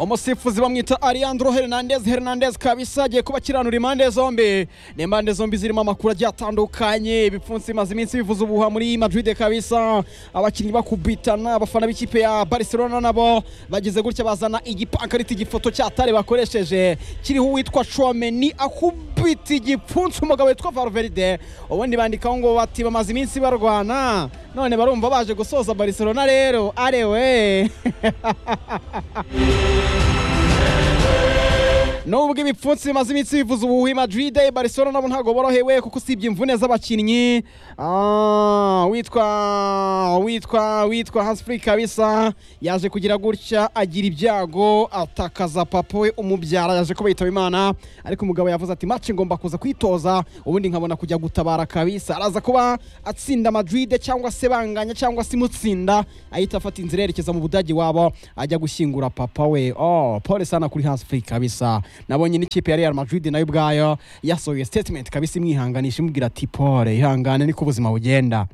umusifuzi bamwita Alejandro Hernandez Hernandez kabisa agiye kuba akiranura impande zombi ni impande zombi zirimo amakuru agiye atandukanye ibipfunsi bimaze iminsi bivuza ubuhuha muri Madrid kabisa abakinnyi bakubitana abafana b'ikipe ya Barcelona nabo bagize gutya bazana igipankariti igifoto cy'atare bakoresheje kiriho uwitwa Chouameni akubita igipfunsi umugabo witwa Valverde ubundi bandikaho ngo bati bamaze iminsi barwana none barumva baje gusoza Barcelona rero arewe nubwo ibipfunsi bimaze iminsi bivuza ubuhuha i Madrid Barcelona nabo ntabwo borohewe kuko usibye imvune z'abakinnyi ah, witwa witwa witwa Hansfree kabisa yaje kugira gutya agira ibyago atakaza papa we umubyara yaje kuba yitaba Imana ariko umugabo yavuze ati match ngomba kuza kwitoza ubundi nkabona kujya gutabara kabisa araza kuba atsinda Madrid cyangwa se banganya cyangwa se imutsinda ahita afata inzira yerekeza mu Budage wabo ajya gushyingura papa we oh pole sana kuri Hansfree kabisa nabonye n'ikipe ya Real Madrid nayo ubwayo yasohoye statement kabisa imwihanganisha imubwira ati pole ihangane niko ubuzima bugenda